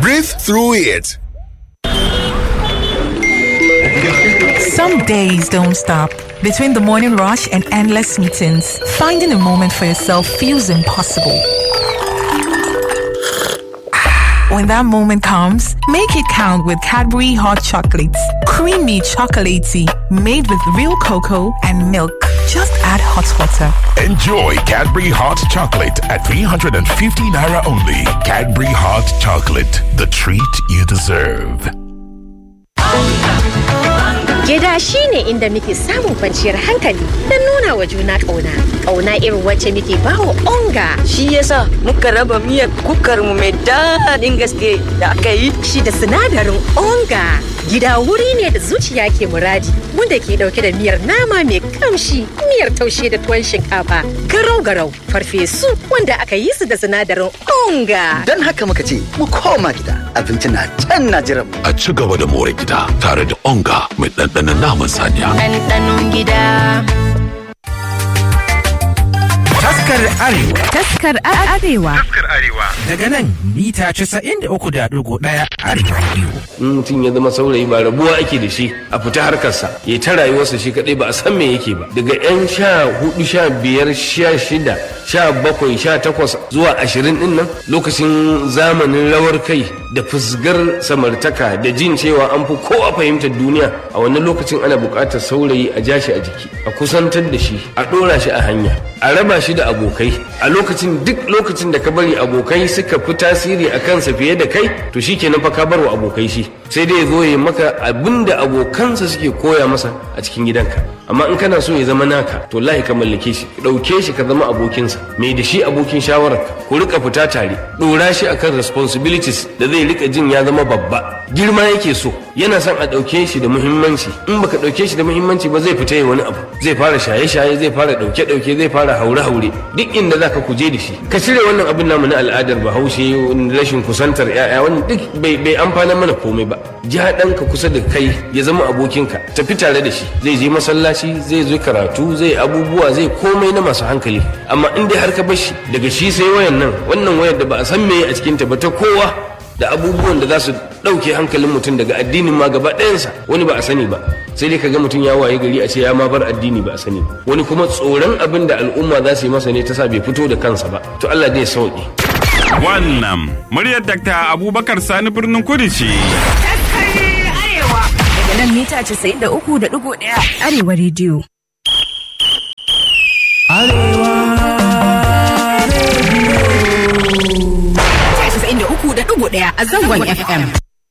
Breathe through it. Some days don't stop. Between the morning rush and endless meetings, finding a moment for yourself feels impossible. When that moment comes, make it count with Cadbury Hot Chocolates. Creamy chocolatey, made with real cocoa and milk. Just add hot water. Enjoy Cadbury Hot Chocolate at 350 Naira only. Cadbury Hot Chocolate, the treat you deserve. Gida shi ne inda muke samun kwanciyar hankali don nuna wa juna ƙauna. Ƙauna irin wacce muke bawa onga. Shi yasa muka raba miyar kukar mu mai daɗin gaske da aka yi. Shi da sinadarin onga. Gida wuri ne da zuciya ke muradi wanda ke ɗauke da miyar nama mai kamshi, miyar taushe da tuwon shinkafa, garau-garau, farfesu wanda aka yi su da sinadarin onga. Don haka muka ce mu koma gida abinci na can na jiran mu. A ci gaba da more gida tare da onga mai ɗanɗanon naman saniya. Ɗanɗanon gida. Taskar Arewa Taskar Arewa. Taskar Arewa. daga nan mita 93.1 Arewa Radio. in mutum ya zama saurayi ba rabuwa ake da shi a fita harkarsa ya ta rayuwarsa shi kadai ba a san me yake ba daga yan sha hudu sha biyar sha shida sha bakwai sha takwas zuwa ashirin din nan lokacin zamanin rawar kai da fusgar samartaka da jin cewa an fi kowa fahimtar duniya a wannan lokacin ana buƙatar saurayi a ja shi a jiki a kusantar da shi a ɗora shi a hanya a raba shi da abokai a lokacin duk lokacin da ka bari abokai suka fi tasiri a kansa fiye da kai to shi kenan fa ka bar wa abokai shi sai dai ya zo ya maka abin da abokansa suke koya masa a cikin gidanka amma in kana so ya zama naka to lahi ka mallake shi ɗauke shi ka zama abokinsa mai da shi abokin shawararka ku rika fita tare ɗora shi akan responsibilities da zai rika jin ya zama babba girma yake so yana son a ɗauke shi da muhimmanci in baka ɗauke shi da muhimmanci ba zai fita ya wani abu zai fara shaye-shaye zai fara ɗauke-ɗauke zai fara haure-haure duk inda za ka kuje da shi ka cire wannan abin namu na al'adar bahaushe rashin kusantar 'ya'ya wannan duk bai bai amfana mana komai ba ja ɗanka kusa da kai ya zama abokinka tafi tare da shi zai je masallaci zai zo karatu zai abubuwa zai komai na masu hankali amma in dai har ka bar shi daga shi sai wayan nan wannan wayar da ba a san me a cikinta ba ta kowa da abubuwan da za su ɗauke hankalin mutum daga addinin ma gaba ɗayansa wani ba a sani ba sai dai kaga mutum ya waye gari a ce ya ma bar addini ba a sani ba wani kuma tsoron abin da al'umma za su yi masa ne ta sa bai fito da kansa ba to Allah zai sauke Wannan muryar Dr. Abubakar Sani birnin Kudu ce. Daga nan mita 93.1 Arewa Radio. Arewa Radio. 93.1 a zangon FM.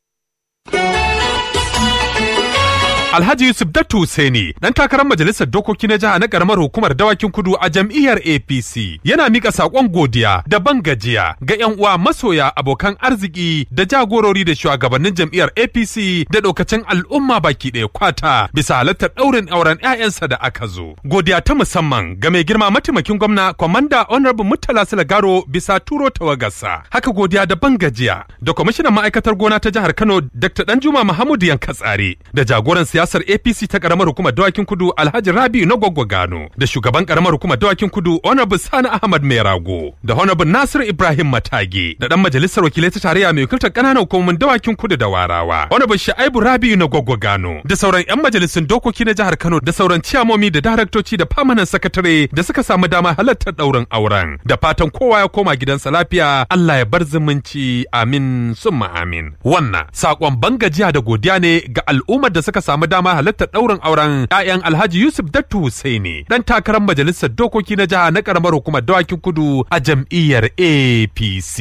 Alhaji Yusuf Dattu Hussaini dan takarar majalisar dokoki na jiha na karamar hukumar dawakin kudu a jam'iyyar APC yana mika sakon godiya da ban gajiya ga yan uwa masoya abokan arziki da jagorori da shugabannin jam'iyyar APC da dokacin al'umma baki ɗaya kwata bisa halartar ɗaurin auren 'ya'yansa da aka zo. Godiya ta musamman ga mai girma mataimakin gwamna Kwamanda Honorable Murtala Silagaro bisa turo tawagarsa. Haka godiya da ban gajiya da kwamishinan ma'aikatar gona ta jihar Kano Dr. Danjuma Muhammadu Yankatsare da jagoran siyasar APC ta karamar hukumar dawakin kudu Alhaji Rabiu na Gwaggwa Gano da shugaban karamar hukumar dawakin kudu Honorable Sani Ahmad Merago da Honorable Nasir Ibrahim Matage da dan majalisar wakilai ta tarayya mai wakiltar kananan hukumomin dawakin kudu da Warawa Honorable Shaibu Rabiu na Gwaggwa Gano da sauran yan majalisun dokoki na jihar Kano da sauran ciyamomi da daraktoci da famanan sakatare da suka samu dama halartar daurin auren da fatan kowa ya koma gidansa lafiya Allah ya bar zumunci amin summa amin wannan sakon bangajiya da godiya ne ga al'ummar da suka samu dama halartar ɗaurin auren 'ya'yan Alhaji Yusuf Dattu Husaini dan takarar majalisar dokoki na jiha na karamar hukumar dawakin kudu a jam'iyyar APC.